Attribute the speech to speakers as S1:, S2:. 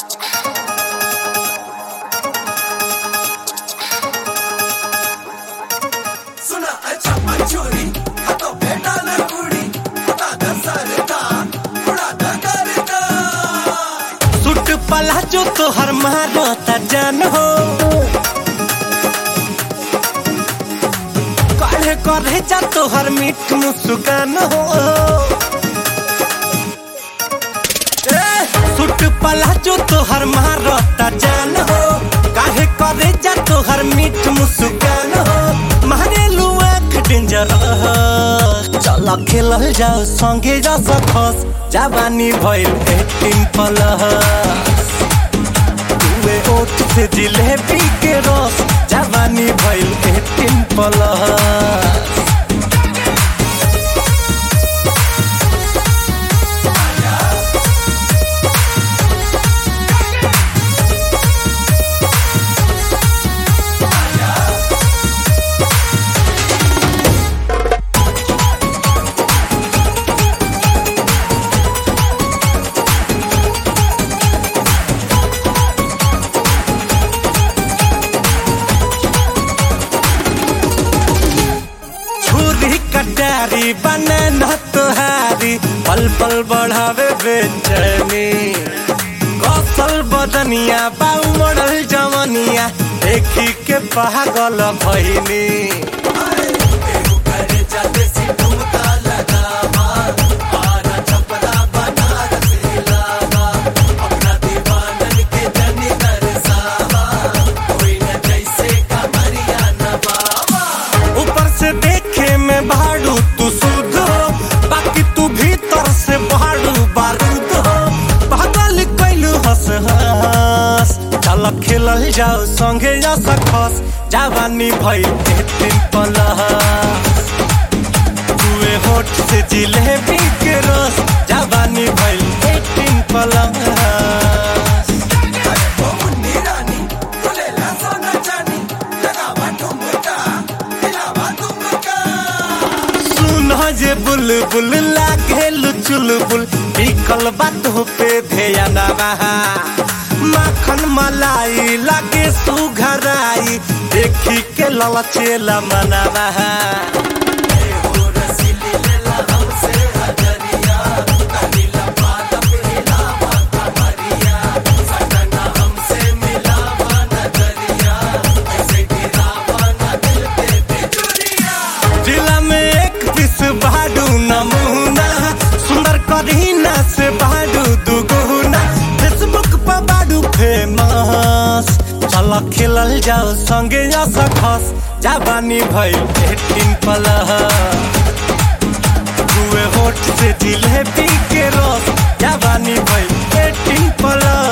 S1: सुना अच्छा मंचूरी हातो भेटा न कुडी हाता दसरता थोडा दगरता
S2: सुट पला जो तोहर मारता जान हो काढ़े करे जा तोहर मीठ मुस्कान हो ए, सुट पला जो तोहर मारता जान हो काहे करे जा तोहर मीठ मुस्कान हो मारे लुआ डेंजर चल खेलल जाओ संगे जा सकस जवानी भइल एटीन प्लस तुए ओठ से जिलेबी के रस जवानी भइल एटीन प्लस छुरी कटारी बने न तुहारी पल पल बढ़ावे बेचैनी कौशल बदनिया बाऊ मॉडल जवनिया देखी के पागल भइनी
S1: एहु करे चले सी ठुमका लगावा आरा छपरा बनारस इलावा अपना दीवानन के जनी दरसावा कोई न जैसे कमरिया नवावा
S2: ऊपर से देखे में भाड़ू तू शुद्ध हो बाकी तू भीतर से भाड़ू बारूद हो पागल कैलू हंस हंस चल खेलल जाओ संगे जा सकस जवानी भइल एटीन प्लस तुए होठ से जिलेबी के रस जवानी भइल एटीन प्लस
S1: ओ मुन्नी रानी बोलेला सोना चानी लगावा ठुमका हिलावा तुमका
S2: सुन जे बुलबुल लागे चुलबुल बिकल बात पे ध्यान बहा माखन मलाई लागे सुघराई देखी के ललचेला मनवा
S1: एहु रसीली लेला हमसे हजरिया कनीला पादप हिलावा कमरिया सटना हमसे मिलावा नजरिया ऐसे गिरावा न दिल पे बिजुरिया
S2: जिला में एक दिस बाडू नमूना सुंदर करीना से बाडू दुगुना फेसबुक पर बाडू फेमस चल खेलल जाओ संगे जा सकस जवानी भइल एटीन प्लस दुए होठ से जिलेबी के रस जवानी भइल एटीन प्लस